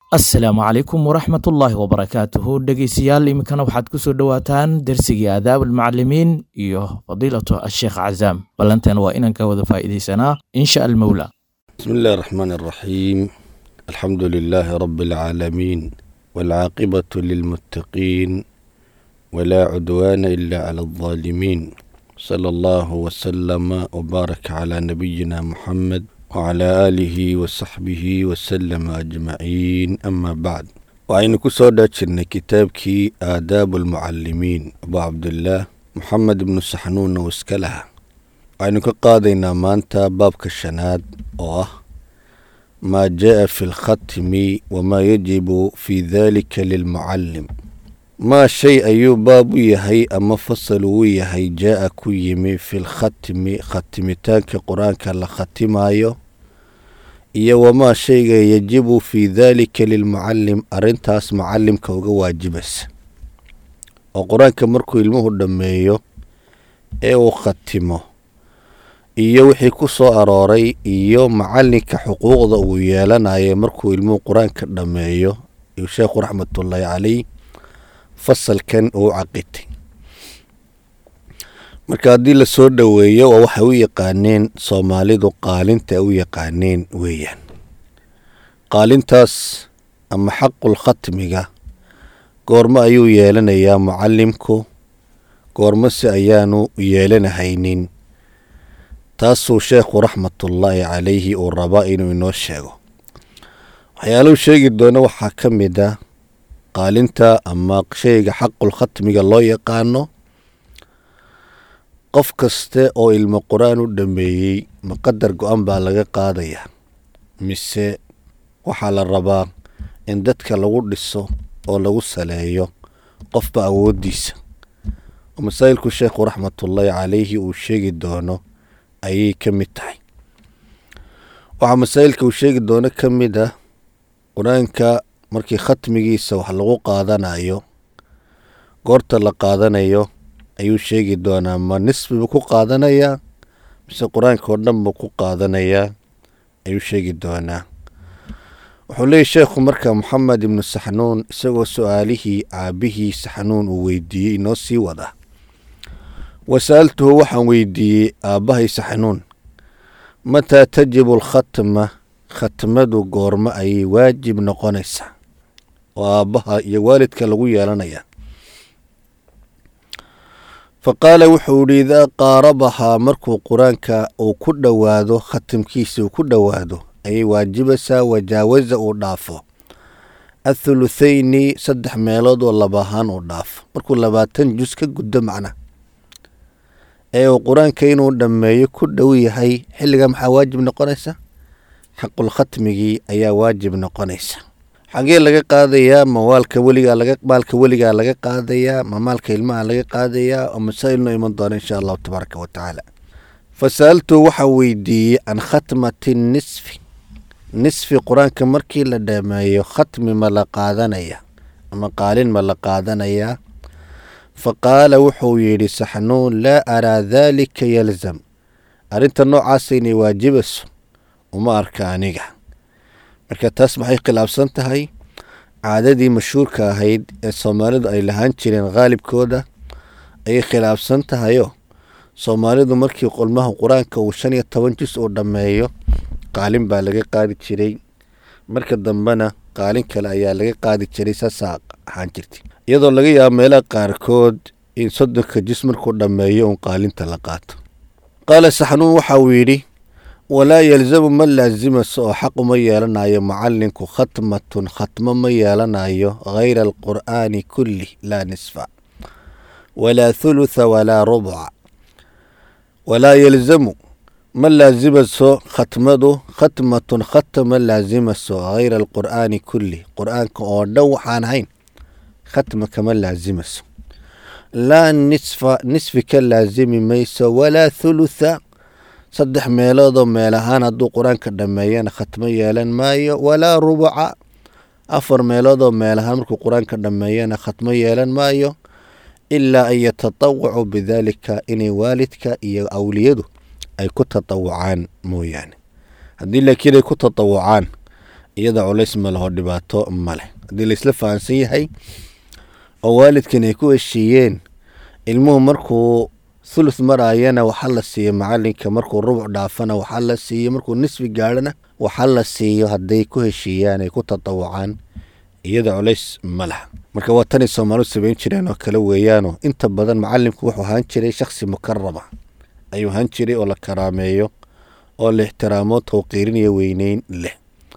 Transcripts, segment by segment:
asalaamu calaykum waraxmatullaahi wabarakaatuhu dhegeystayaal iminkana waxaad ku soo dhowaataan dersigii aadaab almucalimiin iyo fadiilatu asheekh cazaam ballanteena waa inaan ka wada faa'iidaysanaa insha almowla بسم الله الرحمن الرحيم الحمد لله رب العالمين والعاقبة للمتقين ولا عدوان إلا على الظالمين صلى الله وسلم وبارك على نبينا محمد وعلى آله وصحبه وسلم أجمعين أما بعد وعين كسودة كتابك آداب المعلمين أبو عبد الله محمد بن سحنون واسكلها waxaynu ka qaadaynaa maanta baabka shanaad oo ah maa jaa fi lkhatmi wamaa yajibu fi dalika lilmucallim maa shay ayuu baab u yahay ama fasal uu yahay jaa ku yimi fi lkhatmi khatimitaanka qur-aanka la khatimayo iyo wamaa shayga yajibu fi dalika lilmucallim arintaas mucalimka uga waajibaysa oo qur-aanka markuu ilmuhu dhammeeyo ee uu khatimo iyo wixii ku soo arooray iyo macalinka xuquuqda uu yeelanayo markuu ilmuhu qur-aanka dhammeeyo iyuu sheekhu raxmatullaahi caleyh fasalkan uu caqitay marka haddii lasoo dhoweeyo waa waxay u yaqaaneen soomaalidu qaalinta ay u yaqaaneen weeyaan qaalintaas ama xaqul khatmiga goormo ayuu yeelanayaa mucalimku goormose ayaanu yeelanahaynin taasuu sheekhu raxmatullaahi calayhi uu rabaa inuu inoo sheego waxyaaluhu sheegi doono waxaa ka mid a qaalinta ama shayga xaqul khatmiga loo yaqaano qof kaste oo ilmo qur-aan u dhameeyey maqadar go-an baa laga qaadayaa mise waxaa la rabaa in dadka lagu dhiso oo lagu saleeyo qofba awooddiisa oo masaa'ilku sheekhu raxmatullaahi calayhi uu sheegi doono ayay ka mid tahay waxaa masaa'ilka uu sheegi doono ka mid ah qur-aanka markii khatmigiisa wax lagu qaadanayo goorta la qaadanayo ayuu sheegi doonaa ma nisbi buu ku qaadanayaa mise qur-aanka oo dhan buu ku qaadanayaa ayuu sheegi doonaa wuxuu leeyahy sheekhu marka moxamed ibnu saxnuun isagoo su-aalihii caabihii saxnuun uu weydiiyey inoo sii wada wasa'altuhu waxaan weydiiyey aabbahay saxnuun mataa tajibu alkhatma khatmadu goormo ayay waajib noqonaysaa oo aabbaha iyo waalidka lagu yeelanaya fa qaala wuxuu yidhi idaa qaarabahaa markuu qur-aanka uu ku dhowaado khatimkiisa uu ku dhowaado ayay waajibaysaa wajaawasa uu dhaafo athuluthayni saddex meelood oo laba ahaan uu dhaafo markuu labaatan jus ka guddo macna ee uu qur-aanka inuu dhammeeyo ku dhow yahay xilliga maxaa waajib noqonaysa xaqul khatmigii ayaa waajib noqonaysa xagee laga qaadayaa mawaalka weligaa laga maalka weligaa laga qaadayaa ma maalka ilmaha laga qaadayaa oo masaa'il noo iman doona insha allahu tabaaraka wa tacaala fa sa'altu waxaan weydiiyey can khatmati nisfi nisfi qur-aanka markii la dhameeyo khatmi ma la qaadanaya ama qaalin ma la qaadanayaa fa qaala wuxuu yidhi saxnuun laa araa daalika yalzam arrinta noocaasa inay waajibayso uma arka aniga marka taas maxay khilaafsan tahay caadadii mashhuurka ahayd ee soomaalidu ay lahaan jireen khaalibkooda ayay khilaafsan tahayoo soomaalidu markii qolmaha qur-aanka uu shan iyo toban jus uu dhammeeyo qaalin baa laga qaadi jiray marka dambena qaalin kale ayaa laga qaadi jiray saasaa ahaan jirtay iyadoo laga yaabo meelaha qaarkood in soddonka jis markuu dhammeeyo uun qaalinta la qaato qaala saxnuun waxa uu yidhi walaa yalzamu ma laasimayso oo xaq uma yeelanayo mucalinku khatmatun khatmo ma yeelanayo hayra alqur'aani kulli laa nisfa walaa thulutha walaa rubca walaa yalzamu ma laasimayso khatmadu khatmatun khatm ma laasimayso hayra alqur'aani kulli qur'aanka oo dhan waxaan ahayn khatma kama laasimayso laa nisfa nisfi ka laasimi mayso walaa thulutha saddex meeloodoo meel ahaan hadduu qur-aanka dhammeeyana khatmo yeelan maayo walaa rubuca afar meeloodoo meel ahaan markuu qur-aanka dhammeeyana khatmo yeelan maayo ilaa an yatatawacuu bidaalika inay waalidka iyo awliyadu ay ku tatawucaan mooyaane haddii laakiin ay ku tatawucaan iyada culays ma leho dhibaato ma leh haddii laisla fahamsan yahay oo waalidkan ay ku heshiiyeen ilmuhu markuu thuluth maraayana waxaa la siiyo macalinka markuu rubuc dhaafana waxaa la siiyo markuu nisfi gaadhana waxaa la siiyo hadday ku heshiiyaan ay ku tatawucaan iyada culays ma laha marka waa tanay soomaalidu samayn jireen oo kale weeyaano inta badan macalimku wuxuu ahaan jiray shakhsi mukarama ayuu ahaan jiray oo la karaameeyo oo la ixtiraamo tawqiiriniyo weyneyn leh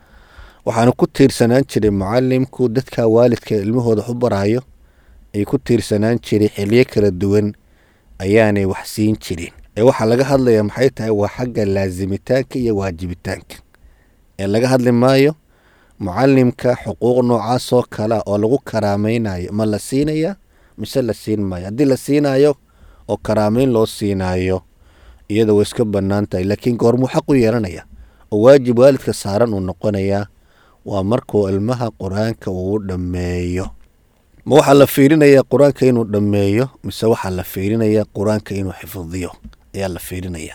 waxaana ku tiirsanaan jiray mucalimku dadka waalidka ilmahooda u baraayo ay ku tiirsanaan jiray xiliyo kala duwan ayaanay wax siin jirin ee waxaa laga hadlaya maxay tahay waa xagga laasimitaanka iyo waajibitaanka ee laga hadli maayo mucalimka xuquuq noocaasoo kale oo lagu karaameynayo ma la siinaya mise la siin maayo haddii la siinayo oo karaameyn loo siinayo iyada way iska bannaan tahay laakiin goormuu xaq u yeelanaya oo waajib waalidka saaran uu noqonayaa waa markuu ilmaha qur-aanka uu dhammeeyo ma waxaa la fiirinayaa qur-aanka inuu dhammeeyo mise waxaa la fiirinayaa qur-aanka inuu xifdiyo ayaa la fiirinaya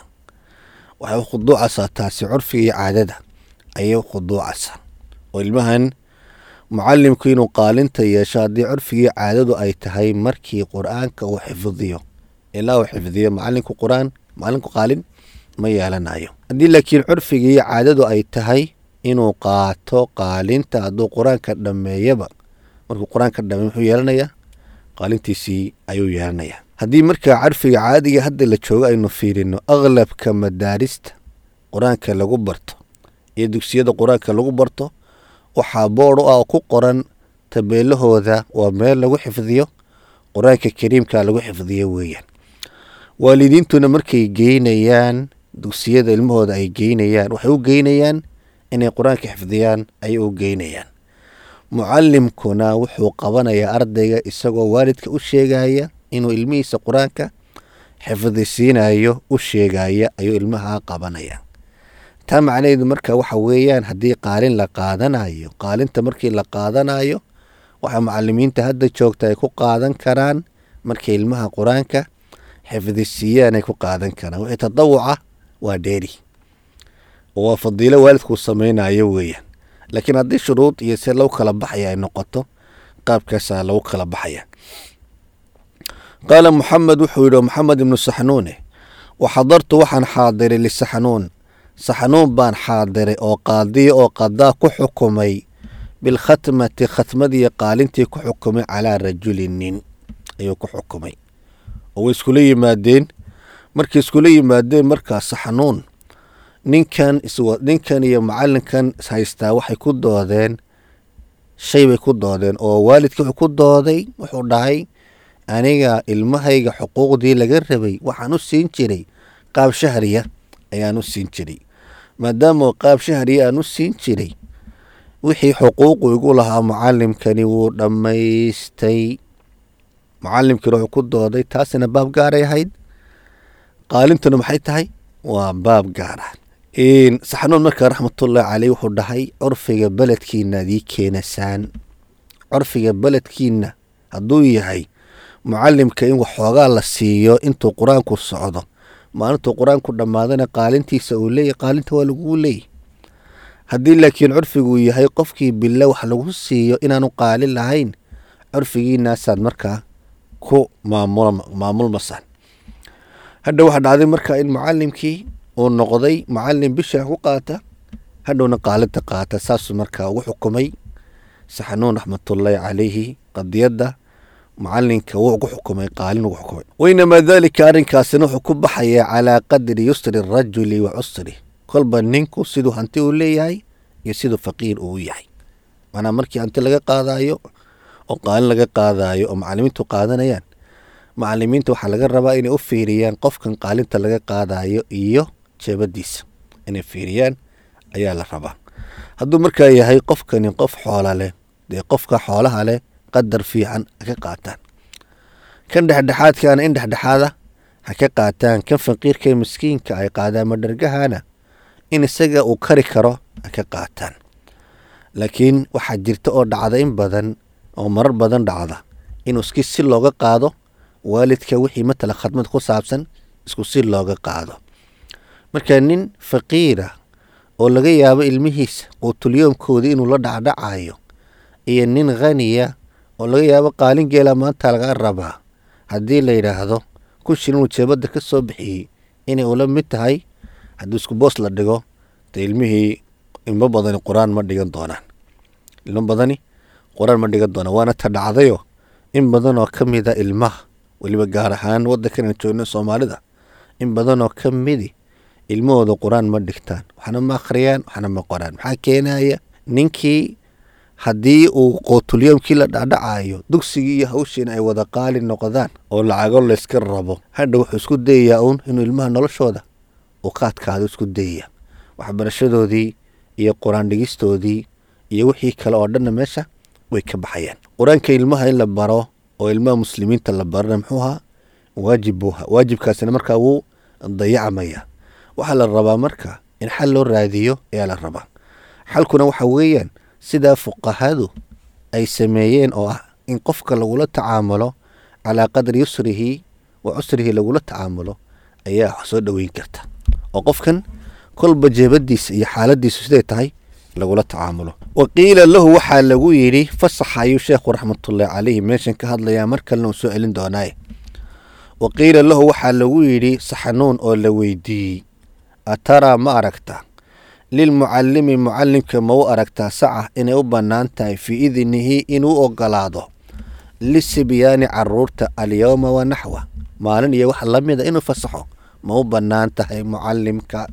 waxay u khuduucaysaa taasi curfiga iyo caadada ayay u khuduucaysaa oo ilmahan mucalimku inuu qaalinta yeesho haddii curfigii caadadu ay tahay markii qur-aanka uu xifdiyo ilaa uu xifdiyo macalinku qur-aan macalinku qaalin ma yeelanayo haddii laakiin curfigii iyo caadadu ay tahay inuu qaato qaalinta hadduu qur-aanka dhammeeyaba markuu qur-aanka dhameey muxuu yeelanayaa qaalintiisii ayuu yeelanayaa haddii markaa carfiga caadiga hadda la joogo aynu fiirino aqlabka madaarista qur-aanka lagu barto iyo dugsiyada qur-aanka lagu barto waxaa bood u ah oo ku qoran tabeelahooda waa meel lagu xifdiyo qur-aanka kariimka lagu xifdiyo weeyaan waalidiintuna markay geynayaan dugsiyada ilmahooda ay geynayaan waxay u geynayaan inay qur-aanka xifdiyaan ayay u geynayaan mucalimkuna wuxuu qabanayaa ardayga isagoo waalidka u sheegaya inuu ilmihiisa qur-aanka xifdisiinayo u sheegaya ayuu ilmaha qabanaya taa macnaheedu marka waxa weeyaan haddii qaalin la qaadanayo qaalinta markii la qaadanayo waxaa mucalimiinta hadda joogta ay ku qaadan karaan markay ilmaha qur-aanka xifdisiiyaan ay ku qaadan karaan wixii tadawuca waa dheeri oo waa fadiilo waalidkuu sameynayo weeyaan laakiin haddii shuruud iyo se lagu kala baxaya ay noqoto qaabkaasaa lagu kala baxaya qaala muxamed wuxuu yidhi maxamed ibnu saxnuune waxadartu waxaan xaadiray lisaxnuun saxnuun baan xaadiray oo qaadiya oo qadaa ku xukumay bilkhatmati khatmadii qaalintii ku xukumay calaa rajuli nin ayuu ku xukumay oo way iskula yimaadeen markay iskula yimaadeen markaa saxnuun ninkan ninkan iyo macalinkan haystaa waxay ku doodeen shay bay ku doodeen oo waalidka wuxuu ku dooday wuxuu dhahay aniga ilmahayga xuquuqdii laga rabay waxaan u siin jiray qaab shahriya ayaan u siin jiray maadaama qaab shahriya aan u siin jiray wixii xuquuqu igu lahaa mucalimkani wuu dhammaystay mucalimkiina wuxuu ku dooday taasina baab gaaray ahayd qaalintuna maxay tahay waa baab gaara saxnuun markaa raxmatullaahi caleyh wuxuu dhahay curfiga beledkiina adii keenasaan curfiga beledkiina hadduu yahay mucalimka in waxoogaa la siiyo intuu qur-aanku socdo maalintuu qur-aanku dhammaadana qaalintiisa uu leeyahy qaalinta waa laguu leeyahy haddii laakiin curfiguu yahay qofkii bille wax lagu siiyo inaanu qaalin lahayn curfigiinaasaad markaa ku maamulmasaan hadha waxaa dhacday markaa in mucalimkii uu noqday mucalim bisha ku qaata hadhowna qaalinta qaata saasuu markaa ugu xukumay saxanuun raxmatullaahi calayhi qadiyadda mucalinka wuu ugu xukumay qaalin ugu xukumay weynamaa daalika arrinkaasina wuxuu ku baxayaa calaa qadri yusri rajuli wa cusri kolba ninku siduu hanti uu leeyahay iyo siduu faqiir uu yahay manaa markii hanti laga qaadayo oo qaalin laga qaadayo oo macalimiintu qaadanayaan macalimiinta waxaa laga rabaa inay u fiiriyaan qofkan qaalinta laga qaadayo iyo jeebadiisa inay fiiriyaan ayaa la rabaa hadduu markaa yahay qofkani qof xoola leh dee qofka xoolaha leh qadar fiican ha ka qaataan kan dhexdhexaadkaana in dhexdhexaada ha ka qaataan kan faqiirka ee miskiinka ay qaadaan madhargahana in isaga uu kari karo ha ka qaataan laakiin waxaa jirta oo dhacda in badan oo marar badan dhacda inuu iski si looga qaado waalidka wixii matala khadmad ku saabsan isku si looga qaado marka nin faqiira oo laga yaabo ilmihiisa quutulyoomkoodii inuu la dhacdhacayo iyo nin khaniya oo laga yaabo qaalin geela maanta laga rabaa haddii la yidhaahdo kun shilin uu jeebadda ka soo bixiyey inay ula mid tahay haddii isku boos la dhigo dee ilmihii ilmo badani qur-aan ma dhigan doonaan ilmo badani qur-aan ma dhigan doonaan waana ta dhacdayo in badan oo ka mida ilmaha weliba gaar ahaan waddankan aan joogno soomaalida in badan oo ka midi ilmahooda qur-aan ma dhigtaan waxna ma akhriyaan waxna ma qoraan maxaa keenaya ninkii haddii uu qootulyoomkii la dhacdhacayo dugsigii iyo hawshiina ay wada qaali noqdaan oo lacago layska rabo hadha wuxuu isku dayayaa uun inuu ilmaha noloshooda uu ka adkaado isku dayaya waxbarashadoodii iyo qur-aan dhigistoodii iyo wixii kale oo dhanna meesha way ka baxayaan qur-aanka ilmaha in la baro oo ilmaha muslimiinta la barana muxuu ahaa waajib buu ahaa waajibkaasina markaa wuu dayacmaya waxaa la rabaa marka in xal loo raadiyo ayaa la rabaa xalkuna waxa weeyaan sidaa fuqahadu ay sameeyeen oo ah in qofka lagula tacaamulo calaa qadri yusrihi wa cusrihi lagula tacaamulo ayaa soo dhoweyn karta oo qofkan kolba jeebadiisa iyo xaaladiisu siday tahay lagula tacaamulo wa qiila lahu waxaa lagu yidhi fasax ayuu sheekhu raxmatullaahi caleyhi meeshan ka hadlayaa mar kalena uu soo celin doonaaye wa qiila lahu waxaa lagu yidhi saxanuun oo la weydiiyey ataraa ma aragta lilmucalimi mucalimka ma u aragtaa saca inay u bannaan tahay fii idnihi inuu ogolaado lisibyaani caruurta alyowma wa naxwa maalin iyo wax la mida inuu fasaxo ma u bannaan tahay mucalimka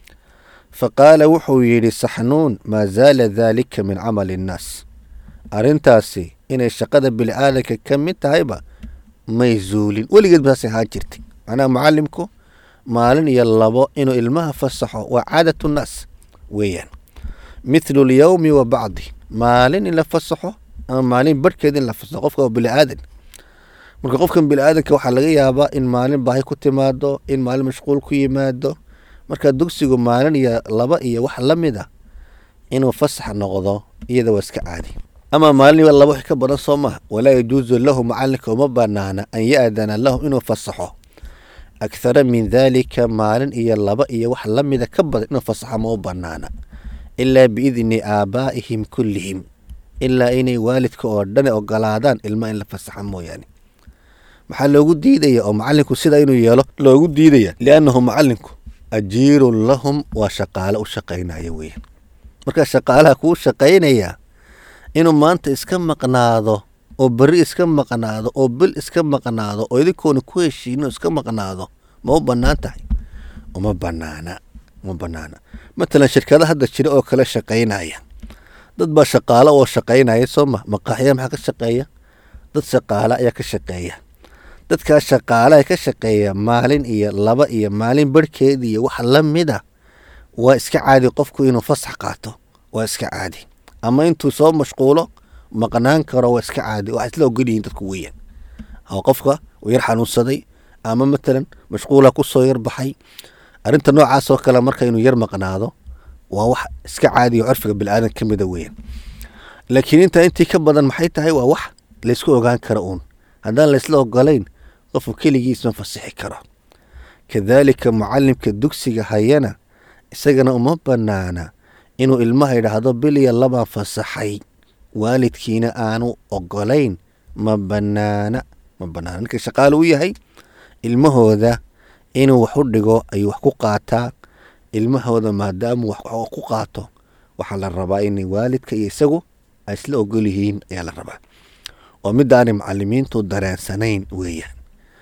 fa qaala wuxuu yidhi saxnuun maa zaala daalika min camali innaas arrintaasi inay shaqada bili-aadanka ka mid tahayba may zuulin weligeed basaasay ahaan jirtay macnaha mucalimku maalin iyo labo inuu ilmaha fasaxo waa caadatu nnaas weeyaan mithlu lyowmi wa bacdi maalin in la fasaxo ama maalin barhkeed in la fasaxo qofka waa bili-aadan marka qofkan bili-aadanka waxaa laga yaabaa in maalin baahi ku timaado in maalin mashquul ku yimaado marka dugsigu maalin iyo laba iyo wax la mid a inuu fasax noqdo iyada waa iska caadi ama maalin iyo laba wax ka badan soo maha walaa yajuusu lahu macalinka uma banaana an ya-dana lahu inuu fasaxo akhara min daalika maalin iyo laba iyo wax la mida ka badan inuu fasaxo ma u banaana ilaa biidni aabaa'ihim kullihim ilaa inay waalidka oo dhan ogolaadaan ilma in la fasaxa mooyaane maxaa loogu diidaya oo macalinku sidaa inuu yeelo loogu diidaya liannahu macalinku ajiirun lahum waa shaqaale u shaqaynaya weeyaan markaa shaqaalaha kuu shaqaynaya inuu maanta iska maqnaado oo berri iska maqnaado oo bil iska maqnaado oo idinkoona ku heshiino iska maqnaado ma u bannaan tahay uma banaana uma banaana matalan shirkada hadda jira oo kale shaqaynaya dad baa shaqaalo oo shaqaynaya soo ma maqaaxya maxaa ka shaqeeya dad shaqaale ayaa ka shaqeeya dadkaa shaqaalaha ka shaqeeya maalin iyo laba iyo maalin barhkeed iyo wax la mid a waa iska caadi qofku inuu fasax qaato waa iska caadi ama intuu soo mashquulo maqnaan karo waa iska caadi waxay isla ogolyihiin dadku weeyaan oo qofka uu yar xanuunsaday ama matalan mashquula kusoo yar baxay arrinta noocaas oo kale marka inuu yar maqnaado waa wax iska caadiya curfiga bilaadan ka mida weeyaan laakiin intaa intii ka badan maxay tahay waa wax laysku ogaan karo uun haddaan laysla ogolayn qofku keligiis ma fasixi karo kadaalika mucalimka dugsiga hayana isagana uma banaana inuu ilmaha yidhaahdo biliya labaan fasaxay waalidkiina aanu ogolayn ma banaana ma banaana ninka shaqaale u yahay ilmahooda inuu wax u dhigo ayuu wax ku qaataa ilmahooda maadaamuu wax ku qaato waxaa la rabaa inay waalidka iyo isagu ay isla ogol yihiin ayaa la rabaa oo midaanay macalimiintu dareensanayn weeyaan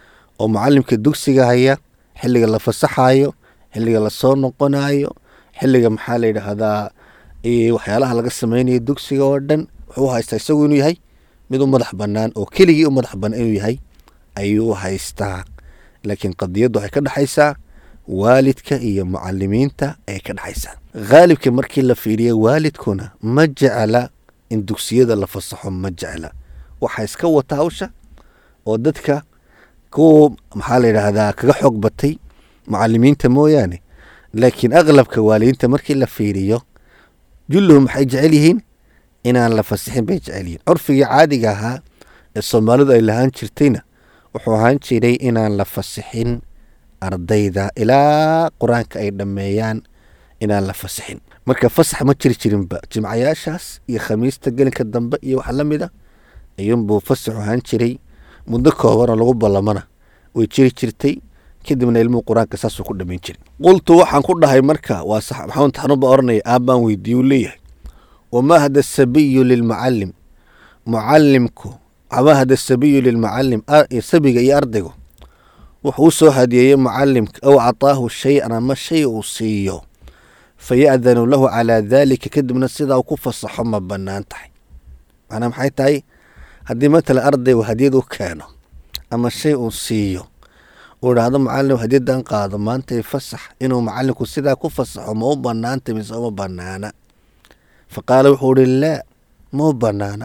oo mucalimka dugsiga haya xilliga la fasaxayo xilliga lasoo noqonayo xilliga maxaa la yidhaahdaa waxyaalaha laga samaynayo dugsiga oo dhan wuxuu haystaa isagu inuu yahay mid u madax bannaan oo keligii u madax bannaan inuu yahay ayuu haystaa laakiin qadiyaddu waxay ka dhexaysaa waalidka iyo mucalimiinta ayay ka dhexaysaa khaalibka markii la fiiriya waalidkuna ma jecla in dugsiyada la fasaxo ma jecla waxaa iska wata hawsha oo dadka kuwa maxaa la yidhaahdaa kaga xoog batay mucalimiinta mooyaane laakiin aqlabka waalidiinta markii la fiiriyo julluhum maxay jecel yihiin inaan la fasixin bay jecel yihiin curfigii caadiga ahaa ee soomaalidu ay lahaan jirtayna wuxuu ahaan jiray inaan la fasixin ardayda ilaa qur-aanka ay dhammeeyaan inaan la fasixin marka fasax ma jiri jirinba jimcayaashaas iyo khamiista gelinka dambe iyo wax la mida ayuunbuu fasaxu ahaan jiray muddo koobanoo lagu ballamana way jiri jirtay kadibna ilmuhu qur-aanka saasuu ku dhamayn jiray qultu waxaan ku dhahay marka waa sax maxamed taxanuba oranaya aabbaan weydiiye uu leeyahay wamahda sabiyu lilmucalim mucalimku wamahda sabiyu lilmucalim sabiga iyo ardaygu wuxuu u soo hadiyeeyey mucalimka aw cataahu shay-an ama shay uu siiyo faya'danu lahu calaa daalika kadibna sidaa uu ku fasaxo ma bannaan tahay macnaa maxay tahay haddii matala ardaygu hadiyad u keeno ama shay uu siiyo uu idhaahdo macalin hadyadan qaado maantay fasax inuu macalinku sidaa ku fasaxo ma u banaanta mise uma banaana fa qaala wuxuu ihi laa ma u banaana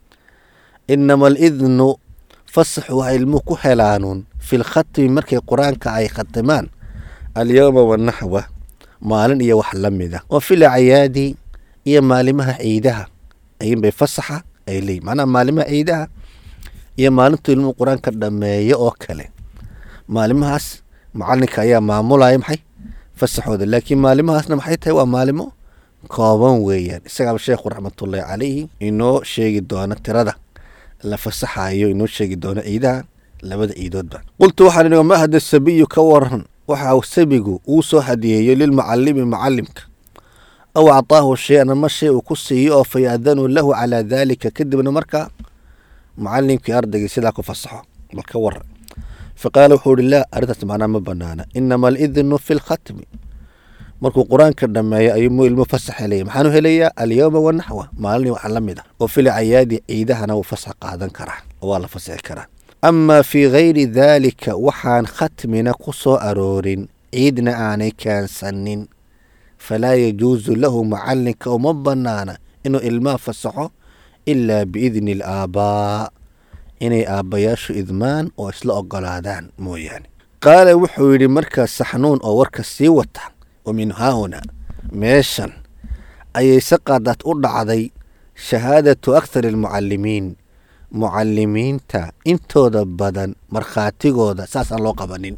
inama alidnu fasaxu waxa ilmuhu ku helaanuun fi lkhatmi markay qur-aanka ay khatimaan alyowma wanaxwa maalin iyo wax la mida wa fil acyaadi iyo maalimaha ciidaha ayinbay fasaxa ay leeyihin macnaha maalimaha ciidaha iyo maalintuu ilmuhu qur-aanka dhameeyo oo kale maalimahaas macalinka ayaa maamulaya maxay fasaxooda laakiin maalimahaasna maxay tahay waa maalimo kooban weeyaan isagaaba sheekhu raxmatullaahi calayhi inoo sheegi doono tirada la fasaxayo inoo sheegi doono ciidaha labada ciidoodba qultu waxaan idhi ma hada sabiyu ka waran waxa sabigu uu soo hadiyeeyo lilmucalimi mucalimka aw actaahu shay-an ama shay uu ku siiyo oo faya'danu lahu calaa daalika kadibna markaa mucalimkii ardaygii sidaa ku fasaxo bal ka waran faqaala wuxuu ihi laa arrintaas macnaa ma banaana inama alidnu fi lkhatmi markuu qur-aanka dhameeyo ayuu ilmu fasax helaya maxaanu helayaa alyowma wanaxwa maalin waxa la mid a oo fil cayaadi ciidahana wuu fasax qaadan karaa oo waa la fasaxi karaa amaa fii gayri daalika waxaan khatmina ku soo aroorin ciidna aanay keensanin falaa yajuusu lahu macalinka uma banaana inuu ilmaha fasaxo ilaa biidni alaabbaa inay aabbayaashu idmaan oo isla ogolaadaan mooyaane qaala wuxuu yidhi markaa saxnuun oo warka sii wata wa min haahuna meeshan ayay saqadaad u dhacday shahaadatu akthar almucalimiin mucalimiinta intooda badan markhaatigooda saasaan loo qabanin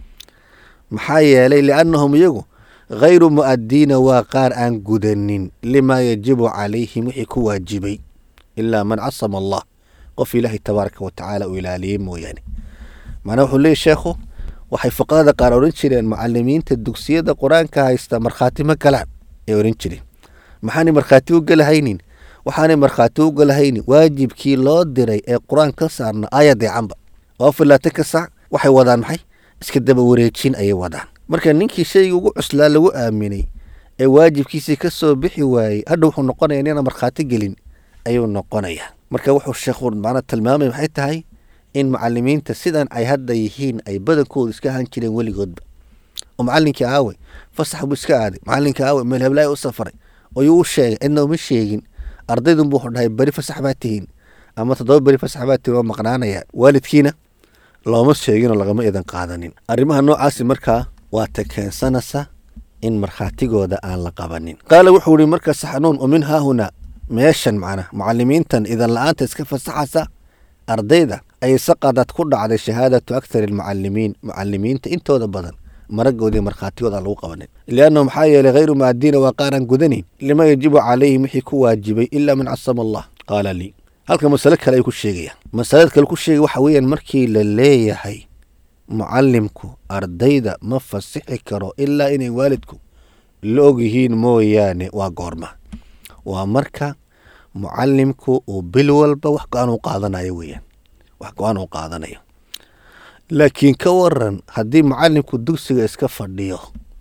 maxaa yeelay liannahum iyagu khayru mu'addiina waa qaar aan gudanin limaa yajibu calayhim wixii ku waajibay ilaa man casama allah qof ilaahay tabaaraka wa tacaala uu ilaaliyey mooyaane macnaa wuxuu leeyay sheekhu waxay fuqahada qaar odhan jireen mucalimiinta dugsiyada qur-aanka haysta markhaati ma galaan ay odhan jireen maxaanay markhaati u galahaynin waxaanay markhaati u galahaynin waajibkii loo diray ee qur-aan ka saarna aayadeecanba oo filaatan ka sac waxay wadaan maxay iska daba wareejin ayay wadaan marka ninkii shayga ugu cuslaa lagu aaminay ee waajibkiisii ka soo bixi waayey hadha wuxuu noqonaya inaan markhaati gelin ayuu noqonayaa marka wuxuu sheekhu macnaa tilmaamay maxay tahay in mucalimiinta sidan ay hadda yihiin ay badankoodu iska ahaan jireen weligoodba oo macalinkii aawe fasax buu iska aaday macalinkii aawe meel heblaaya u safaray oyuu u sheegay cidna uma sheegin ardaydunbu wuxuu dhahay beri fasax baa tihiin ama toddoba beri fasax baa tihiin waa maqnaanaya waalidkiina looma sheeginoo lagama idan qaadanin arrimaha noocaasi markaa waa ta keensanaysa in markhaatigooda aan la qabanin qaala wuxuu yihi markaa saxnuun o min haahuna meeshan macnaa mucalimiintan idan la-aanta iska fasaxaysa ardayda ayay saqadad ku dhacday shahaadatu akthar almucalimiin mucalimiinta intooda badan maragoodii markhaatigooda aan lagu qabanin liannahu maxaa yeelay hayru mu'adiina waa qaaraan gudanayn lima yajibu calayhim wixii ku waajibay ilaa man casama allah qaala lii halka masale kale ay ku sheegayaan masalada kale ku sheegay waxa weeyaan markii la leeyahay mucalimku ardayda ma fasixi karo ilaa inay waalidku la ogyihiin mooyaane waa goorma waa marka mucalimku uu bil walba wax go-aan u qaadanayo weeyaan wax go-aan u qaadanayo laakiin ka waran haddii mucalimku dugsiga iska fadhiyo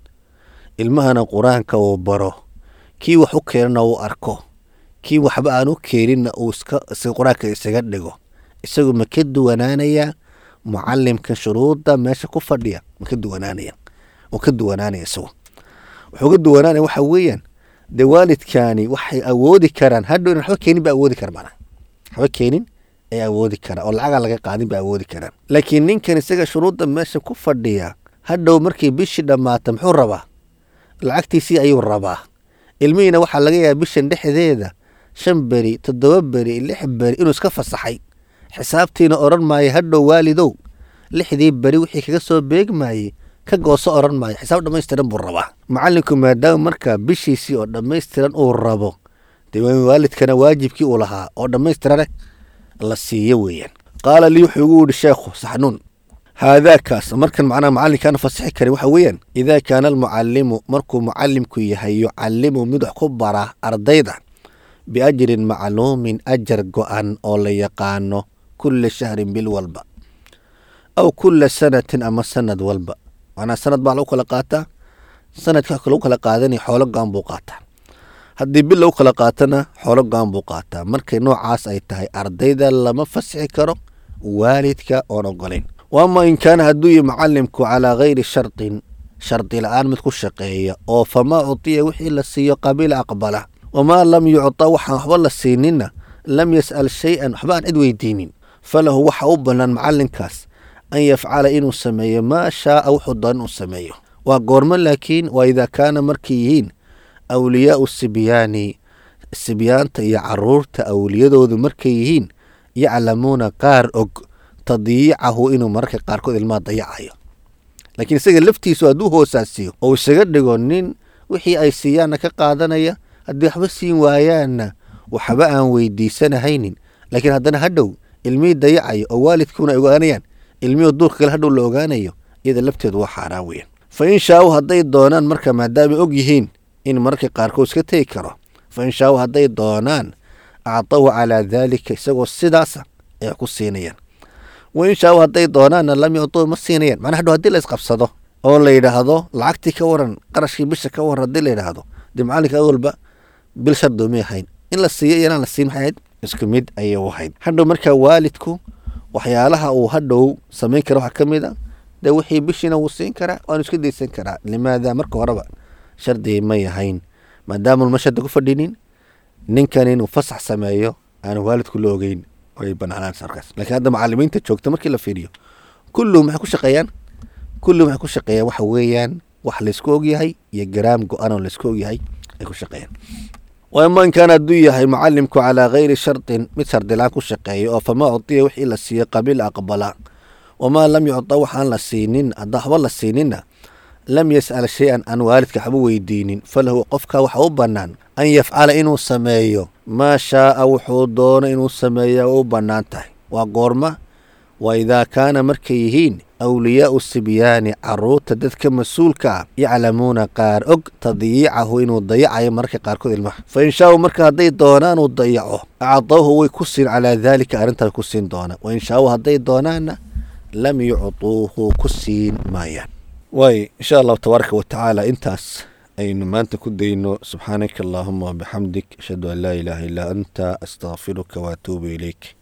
ilmahana qur-aanka uu baro kii wax u keenana uu arko kii waxba aan u keeninna uu iska qur-aanka isaga dhigo isagu ma ka duwanaanayaa mucalimka shuruudda meesha ku fadhiya ma ka duwanaanaya uu ka duwanaanaya isagu wuxuu ka duwanaanaya waxa weeyaan dee waalidkaani waxay awoodi karaan hadhow in waxba keenin ba awoodi kara mana waxba keenin ay awoodi karaan oo lacagaa laga qaadin ba awoodi karaan laakiin ninkan isaga shuruudda meesha ku fadhiya hadhow markii bishii dhammaata muxuu rabaa lacagtiisii ayuu rabaa ilmihiina waxaa laga yaaba bishan dhexdeeda shan beri toddoba beri lix beri inuu iska fasaxay xisaabtiina odhan maayo hadhow waalidow lixdii beri wixii kaga soo beegmaayey ka gooso oran maayo xisaab dhammaystiran buu rabaa macallinku maadaama markaa bishiisii oo dhammaystiran uu rabo dee waalidkana waajibkii uu lahaa oo dhammaystirane la siiyo weeyaan qaala lii wuxuu igu yidhi sheekhu saxnuun haadaakaas markan macnaha macallinkaana fasixi karin waxa weeyaan idaa kaana almucallimu markuu mucallimku yahay yucallimu mid wax ku bara ardayda biajrin macluumin ajar go-an oo la yaqaano kulla shahrin bil walba aw kulla sanatin ama sanad walba macnaha sanad baa lagu kala qaataa sanadka lagu kala qaadanaya xoolo go-an buu qaataa haddii bil lagu kala qaatana xoolo go-an buu qaataa markay noocaas ay tahay ardayda lama fasixi karo waalidka oon ogolayn waama in kaana hadduu yihi macalimku calaa gayri shardin shardi la-aan mid ku shaqeeya oo famaa cutiya wixii la siiyo qabiila aqbala wamaa lam yucta waxaan waxba la siinina lam yas'al shay-an waxba aan cid weydiinin falahu waxa u bannaan macalinkaas an yafcala inuu sameeyo maa shaaa wuxuu doon inuu sameeyo waa goormo laakiin waa idaa kaana markay yihiin awliyaau sibyaani sibyaanta iyo caruurta awliyadoodu markay yihiin yaclamuuna qaar og tadyiicahu inuu mararka qaarkood ilmaha dayacayo laakiin isaga laftiisu hadduu hoosaasiyo oo isaga dhigo nin wixii ay siiyaanna ka qaadanaya haddii waxba siin waayaanna waxba aan weydiisanahaynin laakiin haddana hadhow ilmihii dayacayo oo waalidkuuna ay ogaanayaan ilmihii duurka kale hadhow la ogaanayo iyada lafteedu waa xaaraan weeyaan fa in shaau hadday doonaan marka maadaama og yihiin in mararka qaarkood iska tegi karo fa in shaau hadday doonaan actahu calaa daalika isagoo sidaasa ay wax ku siinayaan wa in shaau hadday doonaanna lam yuctuu ma siinayaan macnaa hadhow haddii la isqabsado oo la yidhaahdo lacagtii ka waran qarashkii bisha ka waran haddii la yidhaahdo dee macalinka awalba bil shardoomay ahayn in la siiyo iyo inaan la siin maxay ahayd isku mid ayay u ahayd hadhow markaa waalidku waxyaalaha uu hadhow samayn kara waxaa ka mid a dee wixii bishiina wuu siin karaa waanu iska daysan karaa limaada marka horeba shardigii may ahayn maadaama ma shardi ku fadhinin ninkan inuu fasax sameeyo aanu waalidku la ogeyn way banaanaansa markaas lakiin hadda macalimiinta joogta markii la fiiriyo kulluhum maxay ku shaqeeyaan kulluhum waxay ku shaqeeyaan waxa weeyaan wax laysku ogyahay iyo garaam go-an oo laysku ogyahay ay ku shaqeeyaan waama in kaana hadduu yahay macalimku calaa gayri shardin mid shardilaan ku shaqeeya oo famaa cutiya wixii la siiyey qabiil aqbala wamaa lam yucta waxaan la siinin haddaa waxba la siininna lam yas'al shay-an aan waalidka waxba weydiinin falahu qofka waxa u bannaan an yafcala inuu sameeyo maa shaaa wuxuu doono inuu sameeya u bannaan tahay waa goorma waa idaa kaana markay yihiin awliyaau sibyaani caruurta dadka mas-uulka ah yaclamuuna qaar og tadyiicahu inuu dayacayo mararka qaarkood ilmaha fa in shaau marka hadday doonaan uu dayaco acdawhu way ku siin calaa daalika arrintaas ku siin doonaan wain shaau hadday doonaanna lam yuctuuhu ku siin maayaan waay insha allahu tabaaraka wa tacaala intaas aynu maanta ku dayno subxaanaka allaahuma wabixamdik ashhadu an laa ilaaha illaa anta astaqfiruka waatuubu ilayk